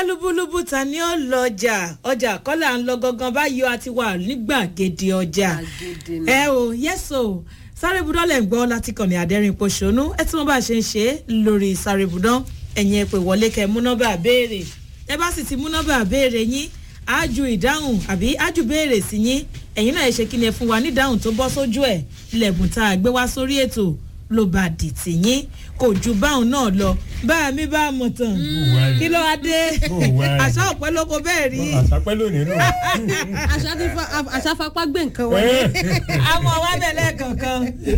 lúbúlúbú ta ni ó lọ ọjà ọjà kọ́là ń lọ gangan báyìí ó ti wà nígbàgede ọjà Gbàgede ni. ẹ o yẹ́sò sáré budọ́ lẹ̀ ń gbọ́ láti kàn ní àdẹ́rìn pòṣónú ẹ tí wọ́n bá ṣe ń ṣe lórí sáré budọ́ ẹ̀yìn ẹ̀ pè wọlé kẹ́ mú nọ́mbà béèrè ẹ bá sì ti mú nọ́mbà béèrè yín ájú ìdáhùn àbí ájú béèrè sí yín ẹ̀yin náà ẹ ṣe kí ni ẹ fún wa ní ìdáhùn tó bọ́ sójú ẹ̀ lẹ́bùn tá a gbé wá sórí ètò ló bá dì tì yín kò ju báwọn náà lọ bá mi bá a mọ̀ tán kí ló wá dé Ó wá rí. àṣà ọ̀pẹ lóko bẹ́ẹ̀ rí àṣàpẹ́ lónìí nù. Àṣà ti fa- àṣà fapá gbé nǹkan wọlé. àmọ́ wá bẹ̀lẹ̀ kankan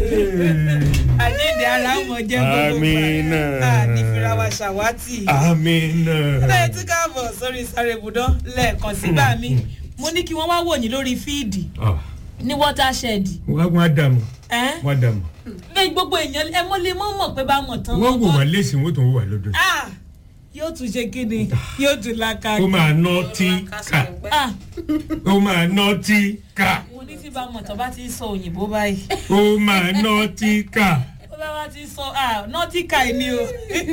àjíǹde ara wọn jẹ́ gbogbo Amina. gbà ní firawa ṣàwátì amina. lẹ́yìn tí káàbọ̀ sórí sáré ibùdó lẹ́ẹ̀kan sí bá mi mo ní kí wọ́n wá wò yín lórí fíìdì ní watershed wọ́n á dààmú ẹ́ wọ́n á dààmú. lẹ́yìn gbogbo èèyàn ẹ mọ́ lè mọ́ mọ̀ pé bá mọ̀ tán wọ́n wò mọ́. wá lẹ́sìn wọ́n tó wò wá lọ́dọ̀. Ah, yóò tún ṣe kí ni yóò tún laka ó máa ná tí ká Ah, ó máa ná tí ká mo ní tí bá mọ̀ tán bá ti ń sọ òyìnbó báyìí ó máa ná tí ká. ó bá wá ti sọ ah nọtíkà ni o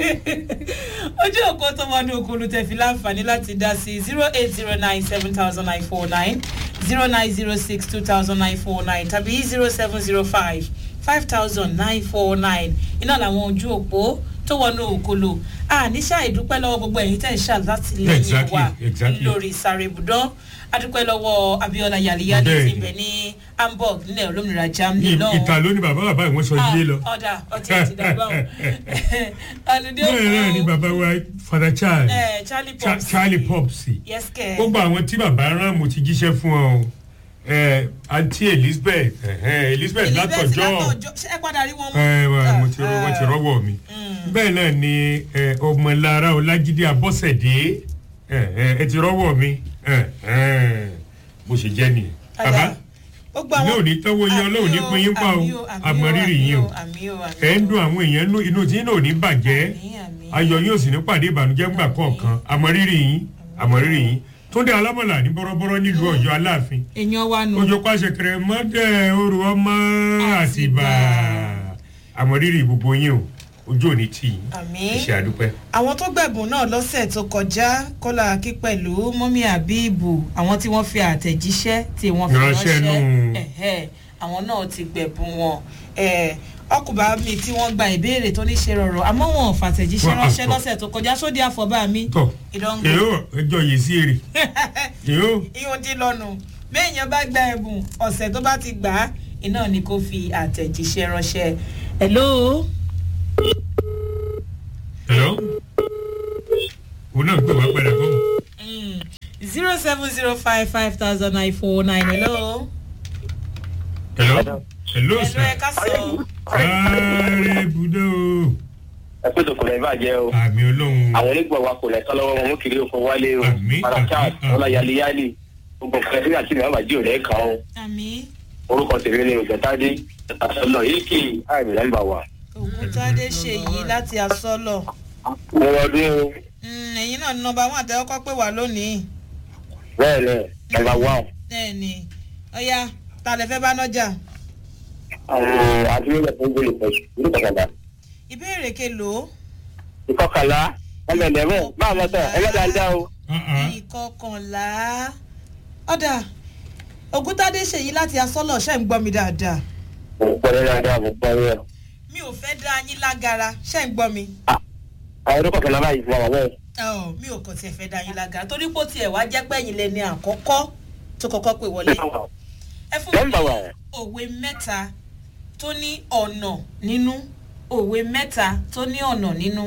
ojú òkú tó wọnú okòlù tẹ̀fí láǹfààní láti dá sí zero eight zero nine seven thousand nine four nine zero nine zero six two thousand nine four nine tàbí zero seven zero five five thousand nine four nine iná làwọn ojú òpó tó wọnú òkòlù àníṣà ìdúpẹ́ lọ́wọ́ gbogbo ẹ̀yin tẹ̀ ń ṣàlátìlẹ́yìn Exactly, wa exactly. lórí sáré ibùdó adúpẹ́ lọ́wọ́ abiola yaliyali Bẹ́ẹ̀ni. ti bẹ̀ ní hamburg nílẹ̀ olómìnira germany Ì- lọ́wọ́ ìta ló ní bàbá bàbá ìwọ́n sọ ilé lọ. ọ̀dà ọtí àti dàgbà wọn. alùdé bẹ́ẹ̀ náà ni bàbá wa father charles ẹ charlie Cha- pops charlie pops yes kẹ gbogbo àwọn tí bàbá rán mo ti jíṣẹ́ fún ọ o ẹ àǹtí elizabeth ẹhẹn, elizabeth látọjọ́ ṣé ẹ padà rí wọn mú. ẹ wà, mo ti rọ wọn ti rọ́wọ́ mi bẹ́ẹ̀ náà ni ẹ, ọmọlára ọlájídé abọ́sẹ̀dé ẹhẹn, ẹ ti rọ́wọ́ mi ẹhẹn, bó ṣe jẹ́ nìyẹn bàbá gbogbo ilé òní tọ́wọ́ yín ọlọ́run ní pín yín pa o àmọ́ rírì yín o ẹ̀ ń dun àwọn èèyàn nú- inú tí náà ò ní bàjẹ́ ayọ̀ yóò sì ní pàdé ìbànújẹ́ ńgbà kọ̀ọ̀kan àmọ́ rírì yín àmọ́ rírì yín túndé alámọ̀lá ní bọ́rọ́bọ́rọ́ nílùú ọ̀yọ́ aláàfin èèyàn wa nù. ojú pàṣẹ kẹrẹ mọ́dẹ̀ oru ọmọ àtìbà àmọ́ rírì gbogbo yín o ojú òní tì yín Àmín. ẹ ṣé àdúpẹ́. àwọn tó gbẹ̀bùn náà lọ́sẹ̀ tó kọjá kọ́lá akí pẹ̀lú mọ́mí àbíìbù àwọn tí wọ́n fi àtẹ̀jíṣẹ́ tí wọ́n fi Ránṣẹ́ ránṣẹ́ nù. ẹ̀hẹ́, àwọn náà ti gbẹ̀bùn wọn Eh, ọkùnrin mi tí wọ́n gba ìbéèrè tó ní ṣe rọrọ̀ àmọ́ wọn ò fàtẹ̀jíṣẹ́ Wọ́n á ránṣẹ́ sọ. lọ́sẹ̀ tó kọjá sódì àfọ̀bá mi tọ ìdánwò èyó ẹjọ yìí sí èrè èyó ihun ti lọ́nu béèyàn bá gba ẹ̀bùn ọ̀sẹ̀ tó bá ti gbà á iná ni kò fi àtẹ̀jíṣẹ́ ránṣẹ́ hello hello òun náà gbé wá padà fún zero seven zero five five thousand nine four nine hello hello hello hello sir ẹ ká sọ sáré budó ẹ pé tó kò lè bàjẹ́ o àmì olóhùn àwọn onígbọ̀ wa kò lè tán lọ́wọ́ wọn mú kiri oko wálé o Àmín, parakat àmín, àmín. ọlá yaliyali gbogbo nǹkan tí àti ìrìn àbájí ò lè kàn ó àmì orúkọ tèmi ni ògbẹ́tàdé àtàlọ́ yìí kì í àìmì nọ́mbà wa. ògùntàdé ṣèyí láti asọ́lọ̀ mo ọdún o Mm, ẹ̀yin náà ní nọmba one àtẹ́wọ́kọ́ pé wà lónìí bẹ́ẹ̀ lẹ̀ nọ́mbà wa bẹ́ẹ̀ ni ọ̀ya ta lè fẹ́ bá nọ́jà àti ilé ẹ̀kọ́ gbé lè pẹ̀sù ní kọ̀kọ̀dà. ìbéèrè kelo ìkọkànlá ọmọ ẹ̀dẹ̀mọ̀ báwo mọ̀ tán ẹlẹ́dàá ń dá o. ìkọkànlá ọ̀dà ògùntàdé ṣèyí láti asọ́lọ̀ ṣe ń gbọ́ mi dáadáa mo ń pọ̀ ní dáadáa mo ń pọ̀ ní ẹ̀. mi ò fẹ́ dá yín lágara ṣe ń gbọ́ mi àwọn oníkọ̀kànlá báyìí fún àwọn bẹ́ẹ̀. Ọ̀, mi ò kàn tiẹ̀ fẹ́ dá yín lágara torí pé ó tiẹ̀ wá jẹ́ pé ẹ̀yin lẹni àkọ́kọ́ tó kọ́kọ́ pè wọlé ẹ fún mi nọ́mbà wa ní òwe mẹ́ta tó ní ọ̀nà nínú òwe mẹ́ta tó ní ọ̀nà nínú.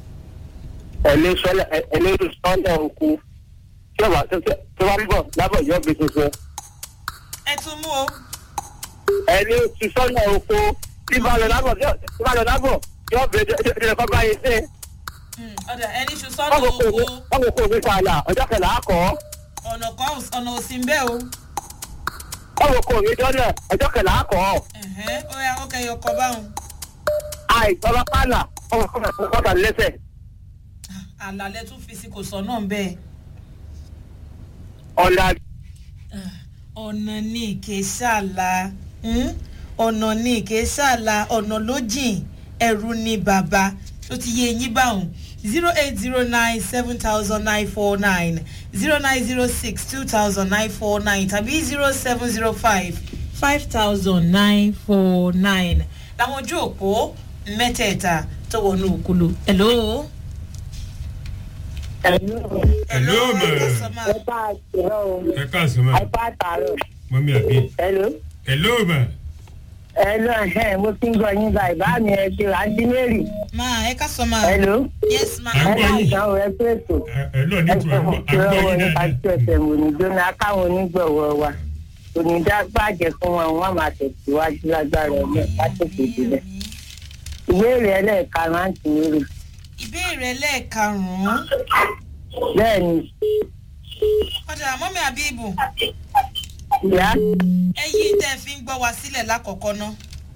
ẹlẹ́rú sọ́nà oko tí ó bá tó bá ń bọ̀ lábọ̀ yóò gbé tuntun. ẹ tún mú o. ẹni ti sọ́nà oko tí bá lọ lábọ̀ tí bá lọ lábọ̀ yóò gbé tuntun kọ́ báyìí sí. Mm, ọ̀dà ẹni ṣu sọ́nà wọ́n kò owó kó wọ́n kò kó mi sàlà ọjọ́ kẹlẹ́ àkọ́ ọ̀nà kan ọ̀nà òsì ń bẹ́ o. wọ́n kò kó mi dọ́nà ọjọ́ kẹlẹ́ àkọ́ Ẹ̀hẹ́, ó yà ó kẹyọ kọ báwọn. àìsọ́lá pààlà wọ́n kò kó kọ́ta lẹ́sẹ̀. àlàlẹ́ tún fi sí kò sọ náà bẹ́ẹ̀. ọ̀la ọ̀nà ní ìké sàlà ọ̀nà ní ìké sàlà ọ̀nà ló jìn ẹ̀rù ni bàbá tó ti yé yín báwọn zero eight zero nine seven thousand nine four nine zero nine zero six two thousand nine four nine tàbí zero seven zero five five thousand nine four nine làwọn ojú òpó mẹ́tẹ̀ẹ̀ta tó wọnú òkúlu. hello. Hello, ma. ẹ bá a ṣèrọ o ẹ káàsán ma ẹ bá a tààrọ. mọ́mí àbí. hello. hello ma. hello ẹ mo ti ń gbọ yín báyìí bá mi ẹ ṣe àǹtí mary. máa ẹ ká sọ máa. hello. yes ma. À ń ẹ gbọ́ bá yín. ìdáhùn ẹ pé ètò. hello ní tùwẹ̀ àgbọ̀ yín nípa tí dáadáa. ọ̀sẹ̀ mò ní jóná káwọn onígbọ̀wọ́ wa onídá bàjẹ́ fún wọn wọn máa tẹ̀síwájú lágbára ọ̀lẹ́ látòkè ìdílé. ìbéèrè ẹlẹ́ẹ̀karùn-ún àǹtí mary. ìbéèrè lẹ́ẹ̀karùn-ún bẹ́ẹ̀ ni ọ̀dà mọ́mí àbíbù ìyá ẹyí tẹ́ ẹ fi ń gbọ́ wa sílẹ̀ lákọ̀ọ́kọ́ ná.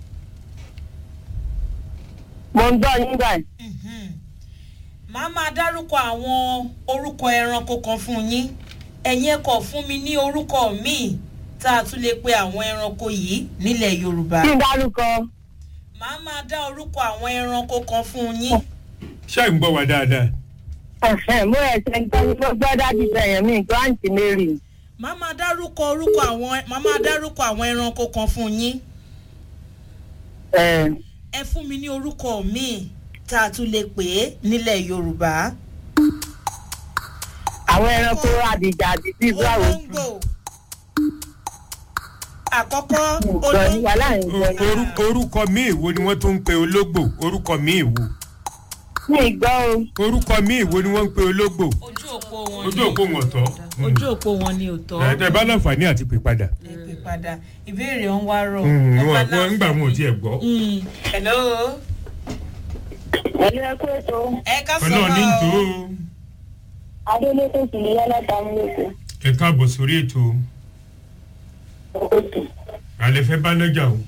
mo ń gbọ́ yín báyìí. Mhm. màá máa dárúkọ àwọn orúkọ ẹranko kan fún yín ẹ̀yin ẹ̀kọ́ fún mi ní orúkọ míì tá a tún lè pe àwọn ẹranko yìí nílẹ̀ yorùbá. kí n dárúkọ màá máa dá orúkọ àwọn ẹranko kan fún yín. ṣé ń gbọ́ wa dáadáa. ẹ̀hẹ́n, mo ẹ̀sẹ̀ ń gbọ́ mo gbọ́ dájú sẹ́yìn mi nǹkan àǹtí mary. màá máa dárúkọ orúkọ àwọn màá máa dárúkọ àwọn ẹranko kan fún yín. ẹ̀, ẹ fún mi ní orúkọ míì tá a tún lè pè é nílẹ̀ yorùbá. àwọn ẹranko àdìjà àdìsí báwo. olóńgbò àkọ́kọ́ Ìgbọ́ yín wà láàrin ìgbọ́ yín. Orú- orúkọ míì wo ni wọ́n tún ń pe ológbò orúkọ míì wo mi gbọ́ o. orúkọ míì wo ni wọ́n ń pe ológbò ojú òpó wọn ojú òpó wọn tọ́. ojú òpó wọn ni ò tọ́. ẹ bá láǹfààní àti pè padà. ẹ pè padà ìbéèrè ń wá rọ. Mm, Ó bá wọn wọn ń gbà wọn ò láǹfààní. tiẹ̀ gbọ́. Mm, hello ẹ̀yin ẹ kú ètò ẹ ká sọ ọlọ́run ní tó o adélèké sì ní yálà táwọn ètò. ẹ káàbọ̀ sórí ètò òkè alẹ́ fẹ́ bá lọ́jà o.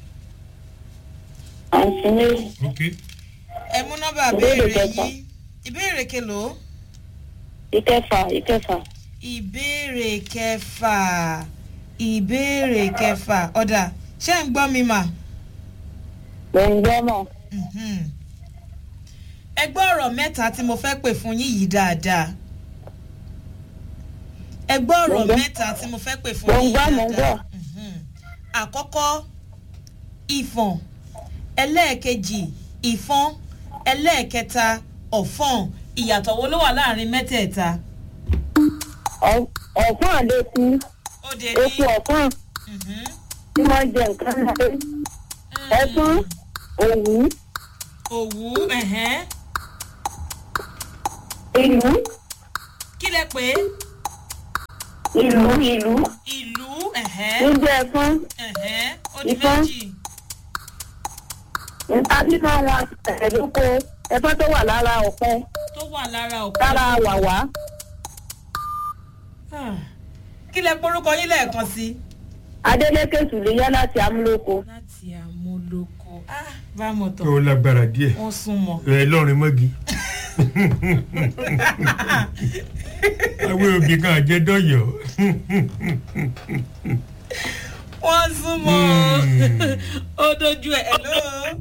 àǹtí mary. ok ẹ mú nọ́mbà Ìbéèrè béèrè kẹta. yín ìbéèrè kelo ìkẹfà ìkẹfà. ìbéèrè kẹfà ìbéèrè kẹfà ọ̀dà ṣé ń gbọ́ mi mà. mo ń gbọ́ mọ̀. Mhm. ẹ gbọ́ ọ̀rọ̀ mẹ́ta tí mo fẹ́ pè fún yín yìí dáadáa ẹ gbọ́ ọ̀rọ̀ Mo ń gbọ́. mẹ́ta tí mo fẹ́ pè fún Mo ń yín gbọ́, yìí mo ń dáadáa gbọ́. Mhm. àkọ́kọ́ ìfọ̀n ẹlẹ́ẹ̀kejì ìfọ́n ẹlẹ́ẹ̀kẹta ọ̀fọ̀n ìyàtọ̀ wo ló wà láàrin mẹ́tẹ̀ẹ̀ta. Ọ̀- ọ̀fọ́n àlékún ó de epo ọ̀fọ́n Mhm. tí wọ́n jẹ nǹkan náà. ẹ̀fọ́n òwú òwú ẹ̀hẹ́n. ìlú kí lẹ pé ìlú ìlú ìlú ẹ̀hẹ́n níjẹ́ ẹ̀fọ́n ẹ̀hẹ́n ó di Ìfọ́n. méjì. nípa bíbá wọn ẹ̀dúnkọ ẹ̀fọ́n tó wà lára ọ̀pẹ tó wà lára òkú. lára wàwá Ah. kí lẹ porúkọ yín lẹ́ẹ̀kan sí. adélékè sùlẹ̀yà láti amúlòkọ. láti àmúlòkọ bá a mọ̀ tán ó lágbára díẹ̀ wọ́n sún mọ́. ẹ lọ́rin mọ́gi. àwọn òbí kan àjẹdọ́yọ̀. wọ́n sún mọ́ Hmm. ó dojú ẹ̀ ló.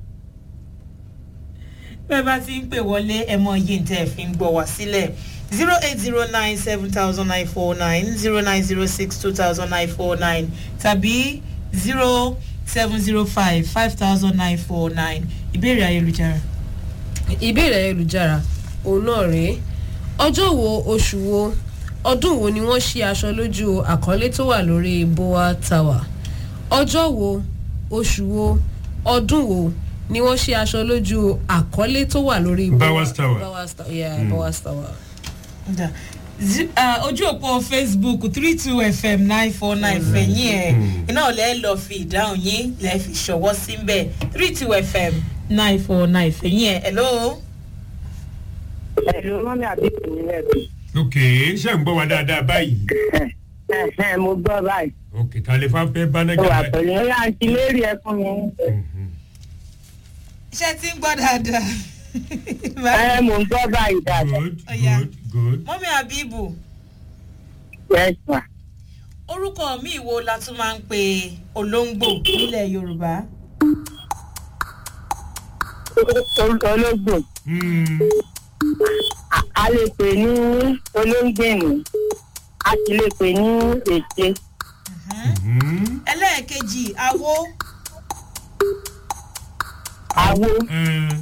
bẹ́ẹ̀ bá ti ń pè wọlé ẹ mọ iye ntẹ́ ẹ fi ń gbọ́ wá sílẹ̀ zero eight zero nine seven thousand nine four nine zero nine zero six two thousand nine four nine tàbí zero seven zero five five thousand nine four nine ìbéèrè ayélujára. ìbéèrè ayélujára òun náà rèé ọjọ́ wo oṣù wo ọdún wo ni wọ́n ṣí aṣọ lójú àkọlé tó wà lórí boa tower ọjọ́ wo oṣù wo ọdún wo ni wọ́n ṣí aṣọ lójú àkọlé tó wà lórí Bowers Tower. Bowers Tower yeah Bowers Tower. Da. Zi- ah, ojú òpó facebook three two fm nine four nine fẹ̀yìn ẹ̀ iná ọ̀lẹ́ lọ fi ìdáhùn yín lẹ́ fi ṣọwọ́ sí ń bẹ̀ three two fm nine four nine fẹ̀yìn ẹ̀ hello. ẹ̀lú mọ́mí àbíkú nílẹ̀ ok ṣé ń gbọ́ wa dáadáa báyìí. mo gbọ́ báyìí. ok ta lè fa fẹ́ bá ó lọ́jà wà báyìí. pẹ̀lú ẹ̀yà àǹtí mary ẹ fún mi. Mhm. iṣẹ́ tí ń gbọ́ dáadáa. ẹ mò ń gbọ́ báyìí dáadáa. good Ọya. good good. mọ́mí abibu yes ma. orúkọ mi wo la tún máa ń pe olóńgbò nílẹ̀ yorùbá. ológbò Mm. A- a lè pè ní olóńgbèmí a sì lè pè ní ète Mhm. ẹlẹ́ẹ̀kejì awo àwo Eh,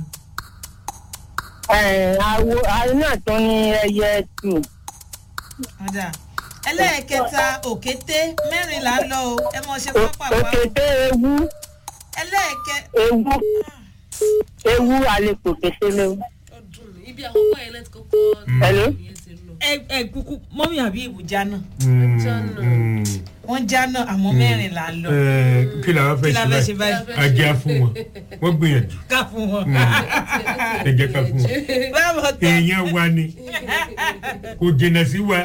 eh, àwo àwo náà tún ní ẹyẹ tù ọ̀dà ẹlẹ́ẹ̀kẹta òkété mẹ́rin là ń lọ o ẹ mọ̀ ṣe O- pápá wa o òkété ewu ẹlẹ́ẹ̀kẹ ewu ewu a lè pò kété léwu. ọdún ibi àkọ́kọ́ yẹn láti kọ́kọ́ Hello? ìyẹn ti lọ. ẹ ẹ kúkú mọ́mí àbí ìbùjá náà mm, Jọ́nà. mm. wọ́n já náà àmọ́ mẹ́rin là ń lọ Eh, kí la wá kí fẹ́ la ṣe fẹ́ ṣe báyìí báyìí ajé á fún wọn wọ́n gbìyànjú ká fún wọn. ẹ jẹ́ ká fún wọn báwo tó èèyàn wa ni kò jìnnà sí wa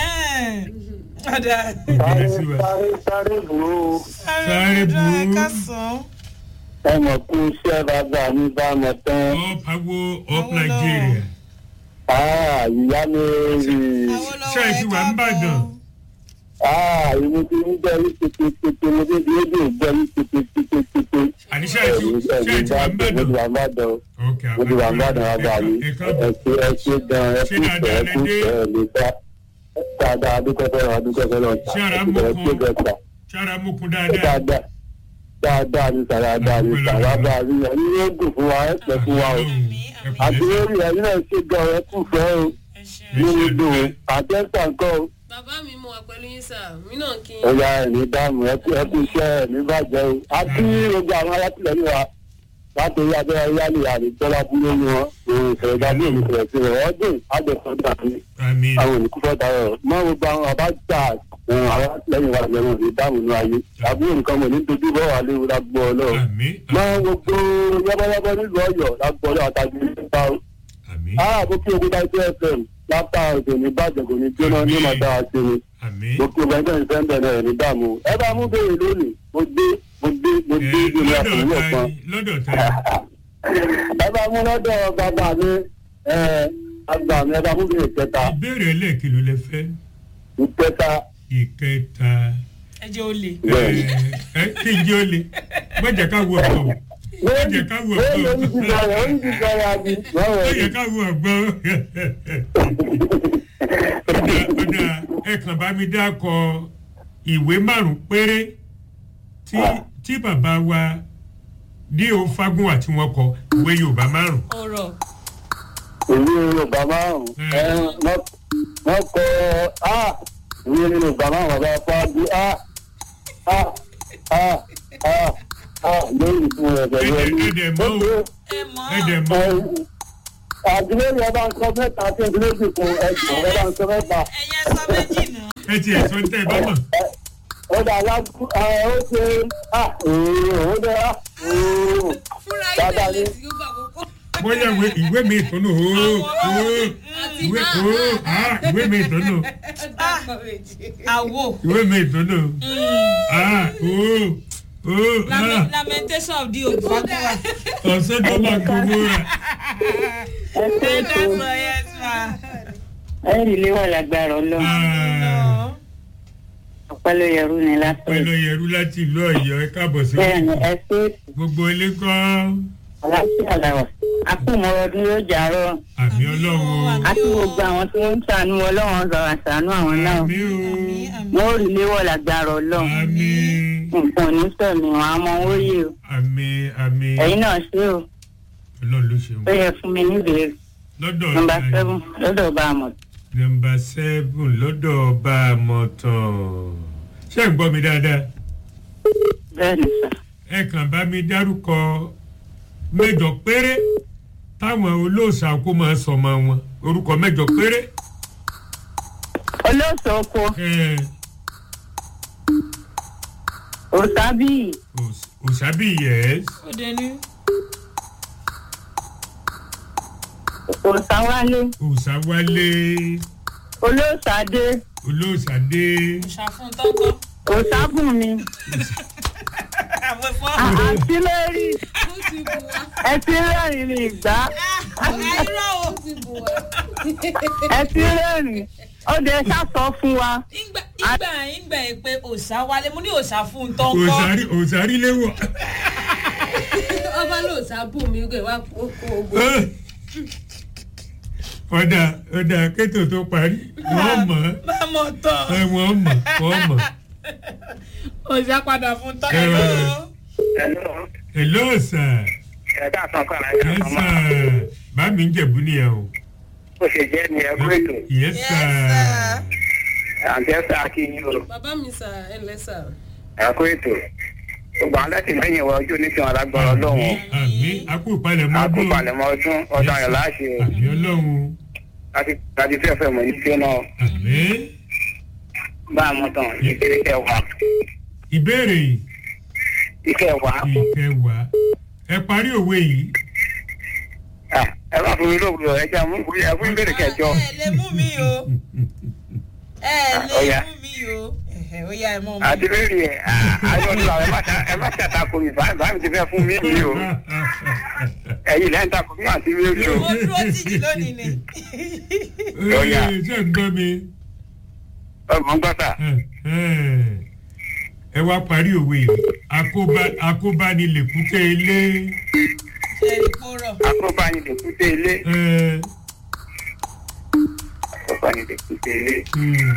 ọ̀dà kò jìnnà sí wa sáré sáré bùrú Sáré burú. ká sàn ẹ mọ̀ kú iṣẹ́ bàbá mi bá mọ̀ tán up awo up Nigeria ìyá mi rí i. Ṣé ẹ ti wà ń bàdàn? ìwé tí ń jẹ́ rí tètè mo dé bí édè jẹ́ rí tètè tètè. àníṣe ẹ ti ṣe ẹ ti wà ń mo ti bẹ̀dọ̀ wà ń bàdàn ok mo ti wà ń bàdàn bàbá mi ẹ ẹ káàbọ̀ ṣe ẹ ṣe gan ẹ Ṣé kú dáadáa ẹ kú lẹ dé? ẹ lè dá dáadáa adúgbò adúgbò lọ Ṣé ara ẹ mú ṣe kan? gẹ̀ẹ́sà sára mokun dáadáa dáadáa dáadáa ní sàràdà ní sàràdà ní ẹni yóò dùn fún wa ẹ pẹ́ fún wa o àti lórí ẹni náà ṣe gan ẹ kú fẹ́ o nínú dùn àtẹ́sà nǹkan o. bàbá mi mo wà pẹ̀lú yín sà mí náà kí n. ọ̀yà ẹ̀mí dáàmú ẹkú ẹkú iṣẹ́ ẹ̀mí bàjẹ́ o. a kí gbogbo àwọn alátìlẹyìn wa láti orí abẹ́rẹ́ yálì àdìsọ́lá búlé ni wọn òun ìfẹ̀rẹ̀ dábí òun ìfẹ̀rẹ̀ sí rẹ̀ ọdún àjẹsọ́dà ní àmì àwọn olùkúfọ́ darọ̀ mọ́ gbogbo àwọn àbájá àwọn alátìlẹyìn wa lẹ́wọ̀n ní dáàmú ní ayé àbúrò nǹkan mọ̀ ní dojú bọ́ wà léwu lágbó ọlọ́run àmì mọ́ gbogbo yọ́bọ́yọ́bọ́ nílùú ọ̀yọ́ lágbó ọlọ́run àtàgbé nípa o. àmì ara àbókí ogun dájú fm látà òkè ní bàjẹ́ kò ní jóná ní màdá àti ni àmì gbogbo ẹgbẹ́ ìfẹ́ ń bẹ̀rẹ̀ ní dààmú ẹ bá mú béèrè lónìí mo dé mo dé mo ẹ dé ìlú lọ́dọ̀ àkùnrin ta ọ̀kan ni lọ́dọ̀ ta ẹ bá mú lọ́dọ̀ bàbá mi ẹ àgbà mi ẹ bá mú béèrè kẹta ni ìbéèrè ẹlẹ́ẹ̀kìlú lẹ fẹ́ ìkẹta ìkẹta ẹ jẹ́ ó le. ẹ ẹ kí n jẹ́ ó le má jẹ́ ká wo ọ̀gbọ́n o má jẹ́ ká wo lórí ọ̀gbọ́n orí ti sọ̀rọ̀ orí ti sọ̀rọ̀ àbí lọ́wọ́ má rí jẹ́ ká wo ọ̀gbọ́n ọ̀dà ọ̀dà ẹ kàn bá mi dákọ ìwé márùn péré tí tí bàbá wa D.O. Fágúnwà tí wọ́n kọ ìwé Yorùbá márùn. ọ̀rọ̀ ìwé yorùbá márùn ẹ wọ́n kọ á ìwé yorùbá márùn bàbá fáájú á á á á á lórí ìfún rẹ̀ pẹ̀lú Ẹ- ẹni ẹ dẹ̀ mọ̀ o. ẹ mọ̀ ẹ dẹ̀ mọ̀ àdúrórí ẹ bá ń sọ mẹ́ta tí ìdílé sì fún ẹgbẹ́ ẹ bá ń sọ mẹ́ta ẹ̀yẹ sọ méjì nù. ẹ ti ẹ̀ sọ tẹ́ ẹ bá mọ̀. ó dà lágbó ẹ ó ṣe á òòrùn ó dẹ á òòrùn fúnra Bàbá ilé mi. ilé tí ó bá kókó. bóyá ìwé ìwé mi ìtọ́nù ooo ooo ìwé ooo ah ìwé mi ìtọ́nù àwo ìwé mi ìtọ́nù ah ooo ooo ah Lament- lamentation of the old fagunwa. ọ̀sẹ̀ tó máa gbowó rẹ̀ ẹ ṣe ẹ ètò dáṣọ yes ma. ẹ rí ilé wà lágbára ọlọ́run ah ọpẹ́ ló yẹrù ní lásán pẹ̀lú ẹ̀rú láti ìlú ọ̀yọ́ ẹ káàbọ̀ sí bẹ́ẹ̀ ni ẹ ṣe ètò gbogbo ilé kọ́ àlàáfíà làwà àkùnmọ̀ ọdún yóò jà rọ àmì ọlọ́run àti gbogbo àwọn tí wọ́n ń ṣàánú ọlọ́run sọ̀rọ̀ àṣàánú àwọn náà àmì o wọ́n rí ilé wà lágbára ọlọ́run àmì nǹkan ò ní sọ̀mí wọn àmọ́ owó yìí o àmì àmì ẹ̀yin náà ṣe o ọlọ́run ló ṣe ó wọ́n yẹ fún mi níbèrè lọ́dọ̀ nọmba ta ni? seven lọ́dọ̀ bá a mọ̀ nọmba seven lọ́dọ̀ ọba àmọ̀tàn ṣé ń gbọ́ mi dáadáa bẹ́ẹ̀ ni sà ẹ kàn bá mi dárúkọ mẹ́jọ péré táwọn olóòṣà kó máa sọmọ wọn orúkọ mẹ́jọ péré olóòsàn oko ẹ òsábì òs- òṣàbí yẹs ó dé ní. òsáwálé òṣàwálé olóòsàdé olóòṣàdé ṣàfún tọ́kọ. òsábùnmi àwọn fọ́. àti lórí ó ti bù wá ẹ ti rẹ́rìn ní ìgbà àìrọ̀ o. ó ti bù wá. ẹ ti rẹ́rìn ó dé sàsọ fún wa ìgbà ìgbà ìgbà yìí pé òòṣà wálé mo ní òòṣà fún tọ́kọ. òṣàrí òṣàrí léwọ ọba ló sá bù mí pé wá kó kó ogun. ọ̀dà ọ̀dà kétò tó parí wọ́n mọ̀ bá mọ̀ tán. ẹ wọ́n mọ̀ wọ́n mọ̀. òṣìṣẹ́ padà fún tán. Ẹ Hello. Hello. hello sir ẹ̀ka àtàn kan láyé yes àtàn máa. sir bá mi ń jẹ̀bú nìyẹn o. bó ṣe jẹ́ ni ẹ kú ètò yes Yes, sir. sir. àǹtí ẹ̀ sá kí yín o bàbá mi sà ẹ ǹlẹ́ sà. ẹ kú ètò gbogbo àwọn lẹ́tìlẹ́yìn wa ojú ní tiwọn alágbára ọlọ́run àmì àkó ìpalẹ̀mọ́ ọdún akópalẹ̀mọ́ ọdún ọdún ayọ̀ láṣẹ o àmì ọlọ́run láti láti fẹ́ fẹ́ mọ̀ ní tí ó náà àmì. bá a mọ̀ tán ìkéde kẹwàá ìbéèrè ìkẹwàá ìkẹwàá ẹ parí òwe yìí. Ah, ẹ bá fún mi lóògùn ẹ jẹ́ àmú ẹ fún ìbéèrè kẹjọ ẹ lè mú mi o ẹ ó lè yá. mú mi o Ẹ̀hẹ̀, ó yá ẹ mọ̀ àti mi. lórí ẹ ayọ̀ nílò ẹ má ṣe- ẹ má ṣàtakò mi báyìí báyìí ti fẹ́ fún mi mi o ẹ̀yin lẹ́yìn takò mi àti mi rí o mo dúró tìjì lónìí ni. Ó yá. Ee, ṣé ń gbọ́ mi. ọmọ ń gbọ́ta ẹ wá parí òwe yìí Akóbá- akóbánilèkúté ilé. ṣe é kó rọ̀. akóbá ni lèkúté ilé ẹ, akóbá ni lèkúté ilé hmm,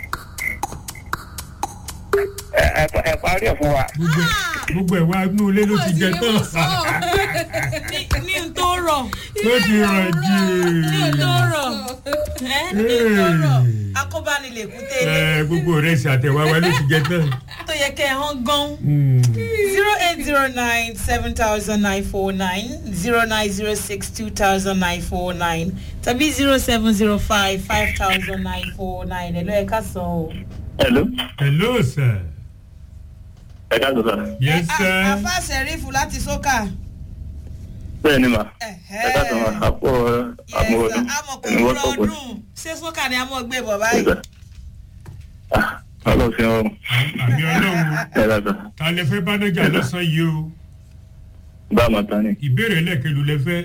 ẹ ẹ- ẹ parí ẹ̀ fún wa gbogbo gbogbo ẹ̀ wá inú ilé ló ti jẹ tán ní ní n tó rọ̀ ló ti rọ̀ jù. ní n tó rọ̀ ẹ́ ní n tó rọ̀ akóbánilèkúté ilé Ẹ, gbogbo rẹ̀ ṣàtẹ̀wá wa ló ti jẹ tán. tó yẹ kẹ́ ẹ hàn gan. Hmm. zero eight zero nine seven thousand nine four nine zero nine zero six two thousand nine four nine tàbí zero seven zero five five thousand nine four nine ẹ̀ ló ẹ̀ ká sọ o. hello hello sir. ẹ ká sọ̀rọ̀ yes sir. àfa sẹ̀rífù láti sókà. bẹ́ẹ̀ ni mà Ẹ̀hẹ́. ẹ ká sọ̀rọ̀ àpò àmúwọ̀dún amọ̀kò ẹni wọ́n ìrọ̀ sọ̀pọ̀ ọdún ṣé sókà ni a mọ̀ gbé bọ̀ báyìí. ọlọ́sìn ọ̀run àmì ọlọ́run ẹ ká sọ ta lẹ fẹ́ bánájà lọ́sàn yìí o bá a máa tán ni ìbéèrè lẹ́ẹ̀kẹ́lu lẹ fẹ́.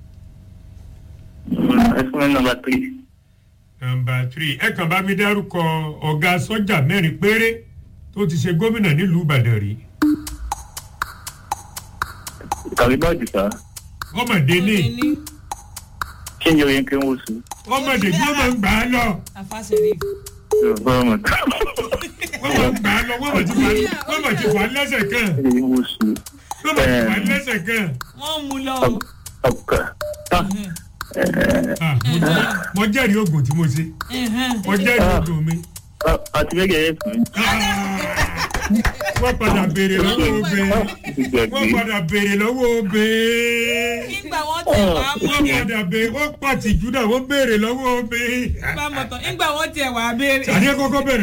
ẹ fún mi nọmba three nọmba three ẹ kàn bá mi dárúkọ ọ̀gá sọ́jà mẹ́rin péré tó ti ṣe gómìnà nílùú ìbàdàn rí. kàwé bá jùlọ ọmọdé ní kí ni oyin kí n wò sí ọmọdé tí wọ́n máa ń gbà á lọ àfa sẹ̀rífù. bá a máa tán wọ́n máa ń gbà á lọ wọ́n máa ti fà wọ́n máa ti fà á lẹ́sẹ̀ kan kí n wò sí wọ́n máa ti fà á lẹ́sẹ̀ kan. wọ́n mú lọ. ọkà tán Ah, mo jẹ́- mo jẹ́rìí oògùn tí mo ṣe mo jẹ́rìí oògùn mi. àti gẹ́gẹ́ yẹn fún mi. wọ́n padà béèrè lọ́wọ́ obìnrin wọ́n ìgbàgbé padà béèrè lọ́wọ́ obìnrin. nígbà wọ́n tẹ̀ wá mú wọ́n padà béèrè wọ́n pàtìjú náà wọ́n béèrè lọ́wọ́ obìnrin. bá mọ̀ tán nígbà wọ́n tẹ̀ wá béèrè. àdé kọ́kọ́ bẹ̀rẹ̀